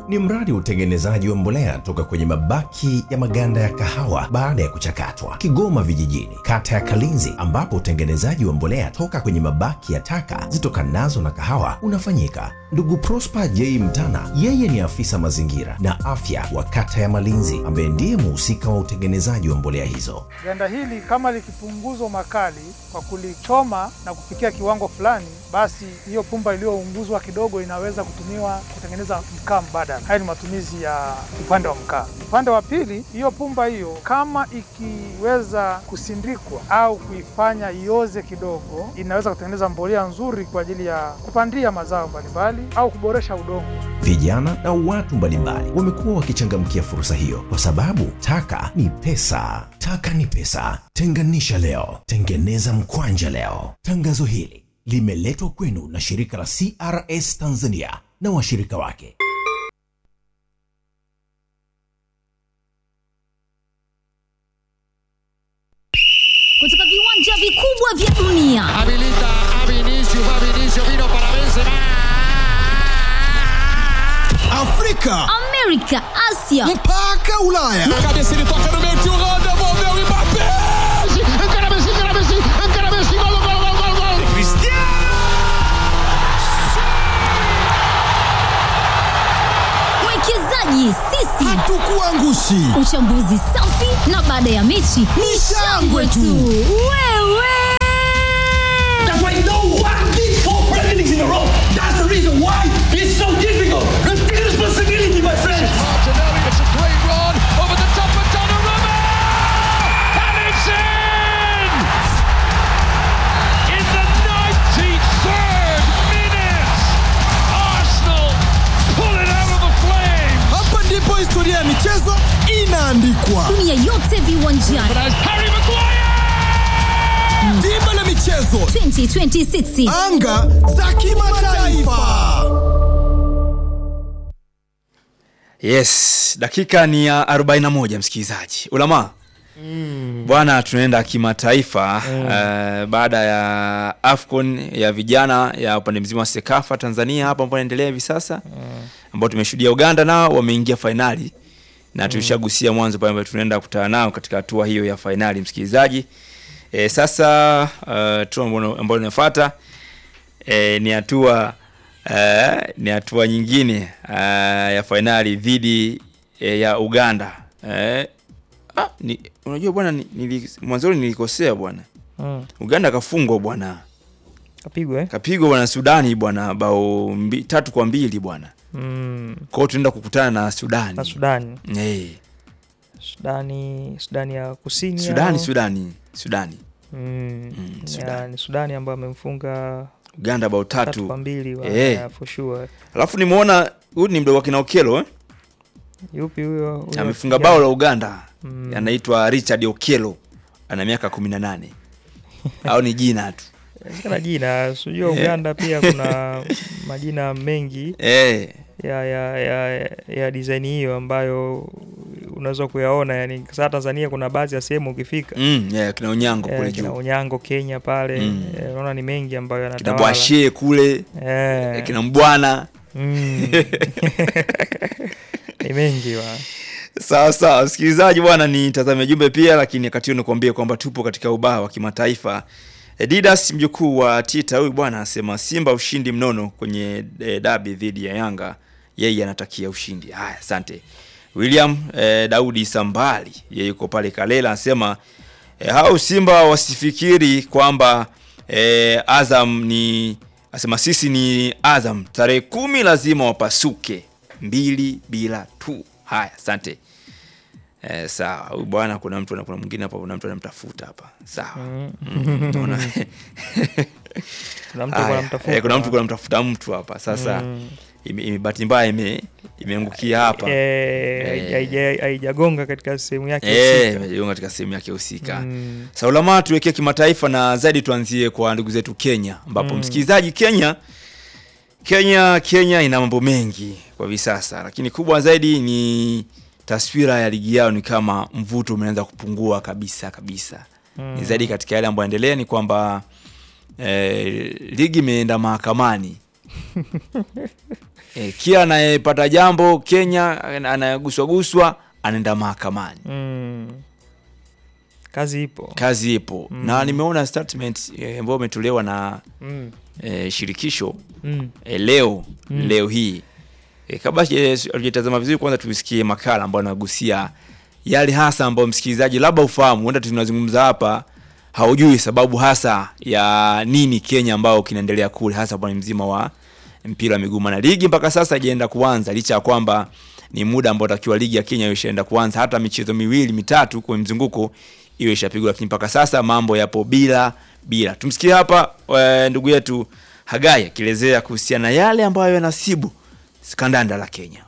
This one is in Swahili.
ni mradi wa utengenezaji wa mbolea toka kwenye mabaki ya maganda ya kahawa baada ya kuchakatwa, Kigoma Vijijini, kata ya Kalinzi, ambapo utengenezaji wa mbolea toka kwenye mabaki ya taka zitokanazo na kahawa unafanyika. Ndugu Prosper J Mtana, yeye ni afisa mazingira na afya wa kata ya Malinzi, ambaye ndiye muhusika wa utengenezaji wa mbolea hizo. Ganda hili kama likipunguzwa makali kwa kulichoma na kufikia kiwango fulani, basi hiyo pumba iliyounguzwa kidogo inaweza kutumiwa kutengeneza mkaa mbadala. Haya ni matumizi ya upande wa mkaa. Upande wa pili, hiyo pumba hiyo kama ikiweza kusindikwa au kuifanya ioze kidogo, inaweza kutengeneza mbolea nzuri kwa ajili ya kupandia mazao mbalimbali au kuboresha udongo. Vijana na watu mbalimbali wamekuwa wakichangamkia fursa hiyo kwa sababu taka ni pesa. Taka ni pesa. Tenganisha leo, tengeneza mkwanja leo. Tangazo hili limeletwa kwenu na shirika la CRS Tanzania na washirika wake. kutoka viwanja vikubwa vya dunia Habilita a Vinicius, va Vinicius, vino para Benzema. Afrika amerika asia mpaka Ulaya. Cabeça ele toca no meio, tio Rô, devolveu o Mbappé. Encara Messi, encara Messi, encara Messi, gol, gol, gol, gol, gol. mwekezaji sisi Hatukuangushi. uchambuzi safi na baada ya mechi ni shangwe tu wewe That's why no one did four Premier Leagues in a row. That's the reason why it's so difficult. Take responsibility, my friends. Martinelli, it's a great run over the top of Donnarumma. And it's in! In the 93rd minute, Arsenal pull it out of the flames. Hapa ndipo historia ya michezo inaandikwa. dunia yote viwanjani As Harry Maguire! Dimba la michezo, 2026 anga za kimataifa. Yes, dakika ni ya 41 msikilizaji. Ulama. Bwana tunaenda kimataifa eh, baada ya Afcon ya vijana ya upande mzima wa Sekafa Tanzania hapa ambapo inaendelea hivi sasa ambao tumeshuhudia Uganda nao wameingia fainali na tulishagusia mwanzo pale ambapo tunaenda kukutana nao katika hatua hiyo ya fainali msikilizaji. E, sasa uh, hatua ambayo ambayo inafuata e, ni hatua uh, ni hatua nyingine uh, ya fainali dhidi e, ya Uganda. Eh, ah, ni, unajua bwana ni- nili, mwanzoni nilikosea bwana. Mm. Uganda kafungwa bwana. Kapigwa eh? Kapigwa bwana Sudani bwana bao mbi, tatu kwa mbili bwana. Mm. Kwa hiyo tunaenda kukutana na Sudani. Na Sudani. Eh, Sudani, Sudani ya Kusini. Sudani au? Sudani Sudani. Mm. Mm, Ya, Sudani. ni Sudani ambayo amemfunga Uganda bao tatu tatu. kwa mbili wa, Eh. ya, for sure. Alafu nimeona huyu ni mdogo wa kina Okello eh? Yupi huyo? huyo Amefunga kijana? bao la Uganda. Mm. Anaitwa Richard Okello. Ana miaka 18. Au ni jina tu. Inawezekana jina, sijua Eh. Uganda pia kuna majina mengi Eh. ya ya ya, ya design hiyo ambayo unaweza kuyaona yani sasa Tanzania kuna baadhi ya sehemu ukifika Mm, yeah, kina Onyango eh, kule kina juu. Unyango Kenya pale Mm. eh, unaona ni mengi ambayo Kina yanatawala Bwashe kule. eh, Kina Mbwana. mm. ni mengi wa Sawa sawa, msikilizaji bwana, ni tazame jumbe pia, lakini wakati huo nikuambie kwamba tupo katika ubao wa kimataifa. Eh, Didas mjukuu wa Tita huyu bwana anasema Simba ushindi mnono kwenye e, dabi dhidi ya Yanga, yeye anatakia ushindi. Haya, asante. William e, Daudi Sambali yeye yuko pale Kalela anasema e, hao Simba wasifikiri kwamba e, Azam ni asema sisi ni Azam, tarehe kumi lazima wapasuke mbili bila tu. Haya, asante. Eh, sawa huyu bwana, kuna mtu kuna mwingine hapa, kuna mtu anamtafuta hapa. Sawa Mm, naona. kuna mtu Haya, kuna mtafuta eh, kuna mtu kuna mtafuta mtu hapa sasa. Mm. ime- ime- bahati mbaya ime imeangukia hapa eh, Eh. haija- haijagonga katika sehemu yake Eh, husika. imejiunga katika sehemu yake husika. Mm. Sasa ulama tuwekee kimataifa na zaidi tuanzie kwa ndugu zetu Kenya ambapo Mm. msikilizaji Kenya Kenya Kenya ina mambo mengi kwa hivi sasa, lakini kubwa zaidi ni taswira ya ligi yao ni kama mvuto umeanza kupungua kabisa kabisa. Mm. Ni zaidi katika yale ambayo yaendelea ni kwamba eh, ligi imeenda mahakamani e, kila anayepata jambo Kenya anayeguswaguswa anaenda mahakamani. mm. kazi ipo Kazi ipo na nimeona statement eh, ambayo imetolewa na mm. e, shirikisho Mm. e, leo leo hii e, kabla hatujatazama vizuri, kwanza tusikie makala ambayo anagusia yale hasa ambayo msikilizaji labda ufahamu, huenda tunazungumza hapa haujui sababu hasa ya nini Kenya ambao kinaendelea kule, hasa bwana mzima wa mpira wa miguu, na ligi mpaka sasa haijaenda kuanza, licha ya kwamba ni muda ambao takiwa ligi ya Kenya ishaenda kuanza, hata michezo miwili mitatu kwenye mzunguko iwe ishapigwa, lakini mpaka sasa mambo yapo bila bila. Tumsikie hapa eh, ndugu yetu Hagai akielezea kuhusiana na yale ambayo yanasibu kandanda la Kenya.